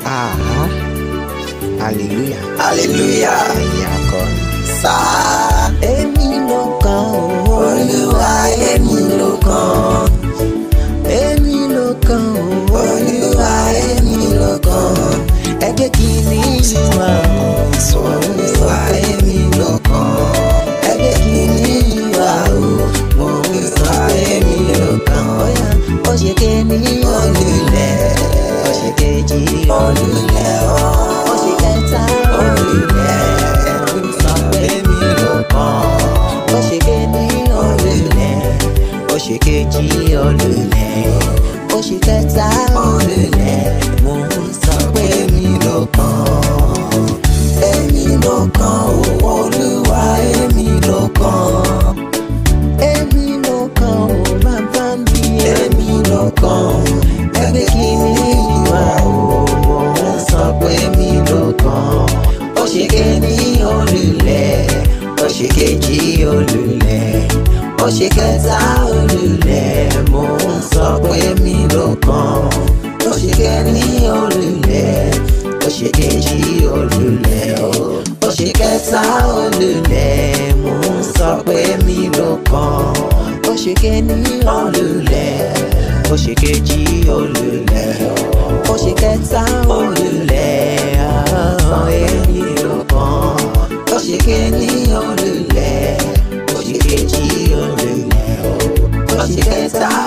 Ah, hallelujah. hallelujah Ẹ̀yin akọrin. sá Èmi ló kàn ó. olúwa èmi ló kàn Èmi ló kàn ó. olúwa èmi ló kàn Ẹgbẹ́ kìíní ìwà olúwa èmi ló kàn ẹgbẹ́ kìíní ìwà mo ń sọ èmi ló kàn Bóyá ó ṣe kéèní olùlẹ̀ ó ṣe kejì olùlẹ̀ ọ́ ó ṣe kẹta olùlẹ̀ ń sọ èmi ló kàn ó ṣe kéèní olùlẹ̀ ó ṣe kejì olùlẹ̀ ó ṣe kẹta olùlẹ̀ mo ń sọ pé èmi ló kàn èmi ló kàn ó olúwa èmi ló kàn. èmi ló kàn ó bàbá mi èmi ló kàn ẹgbẹ́ kìíní ìwà òwò ń sọ pé èmi ló kàn ó ṣe kéní olùlẹ̀ ó ṣe kejì olùlẹ̀ ó ṣe kẹta olùlẹ̀ mo ń sọ pé èmi ló kàn ó ṣe kéní olùlẹ̀ ó ṣe kejì olùlẹ̀ ó ṣe kẹta olùlẹ̀ mo ń sọ pé èmi ló kàn ó ṣe kéèní olùlẹ̀ ó ṣe kejì olùlẹ̀ ó ṣe kẹta olùlẹ̀ àwọn èmi ló kàn ó ṣe kéní olùlẹ̀ ó ṣe kejì olùlẹ̀ ó ṣe kẹta